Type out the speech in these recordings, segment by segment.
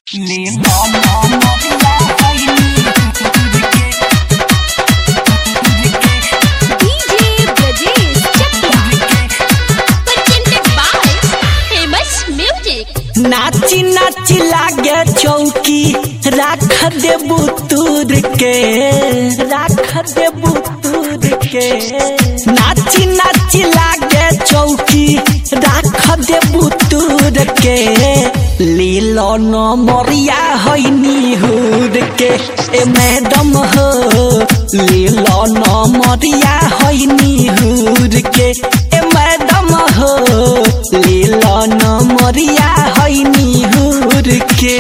DJ Brajesh Chakya. Presented by Famous Music. नाची नाची लागे चौकी राख देबू तूर के राख देबू तूर के नाची नाची लागे चौकी राख देबू तूर के लीलो न मोरिया होइनी हुर के ए मैडम हो लीलो न मोरिया होइनी हुर के ए मैडम हो लीलो न मोरिया होइनी हुर के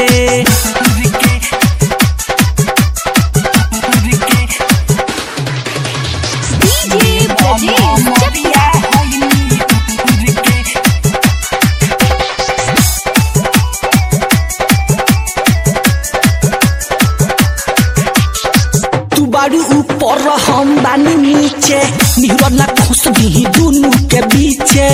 DJ Brajesh Chakya. तू बारू ऊपर हम बानी नीचे निहरला खुश भी दुनू के बीचे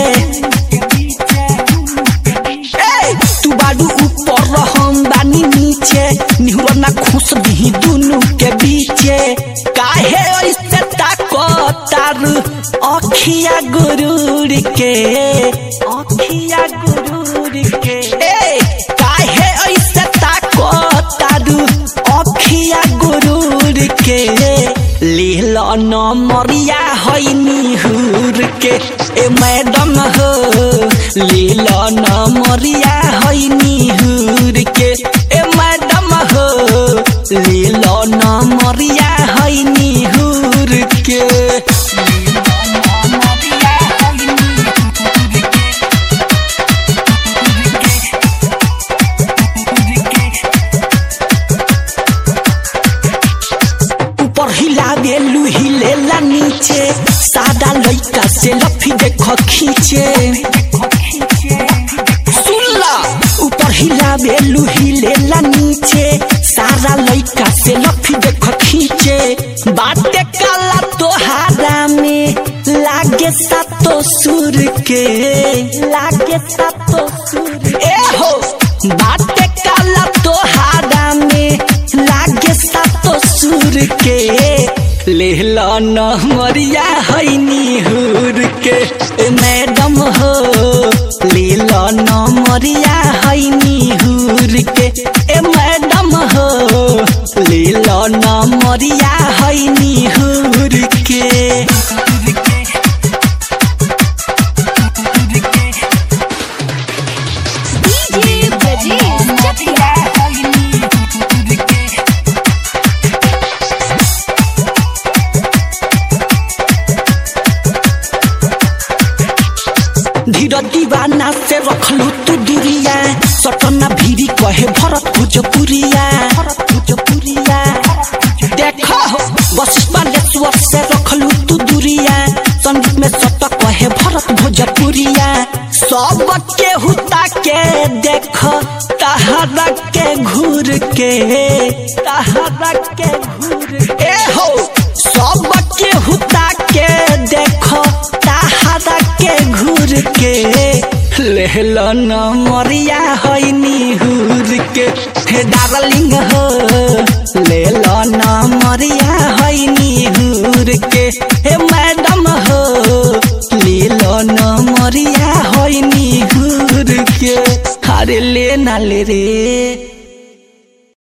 ए, तू बारू ऊपर हम बानी नीचे निहरला खुश भी दुनू के बीचे काहे ऐसे ताको तारू अखिया गुरूर के अखिया गुरूर के ए काहे ऐसे ताको तारू अखिया गुरूर के लील न मरिया हैनी हुर के ए मैडम हो लील न मरिया हैनी हुर के ए मैडम हो लील न मरिया हैनी हुर के ऊपर हिला देलू हिलेला नीचे सादा लइका से लफी देख खींचे सुनला ऊपर हिला बेलू हिलेला नीचे सारा लइका से लफी देख खींचे बाटे काला तोहारा में लागे सातो सुर के लागे सातो सुर ए हो बाटे काला तोहारा में लागे सातो सुर के लेहला न मरिया हैनी हुर के ए मैडम हो लेला न मरिया हैनी हुर के ए मैडम हो लेला न मरिया हैनी हुर के DJ Brajesh Chakya. धीर दीवाना से रखलू तू दूरिया सटना भीरी कहे भरत भोजपुरिया भरत भोजपुरिया देखो हो बस बालेश्वर से रखलू तू दूरिया संगीत में सट कहे भरत भोजपुरिया सब के हुता के देखो तहरा के घूर के तहरा के घूर ए हो सब के हुता के देखो तहरा के घूर के लेहल न मरिया हैनी हुर के हे डार्लिंग हो लेल न मरिया हैनी हुर के हे मैडम हो लेल न मरिया हैनी हुर के अरे ले ना ले रे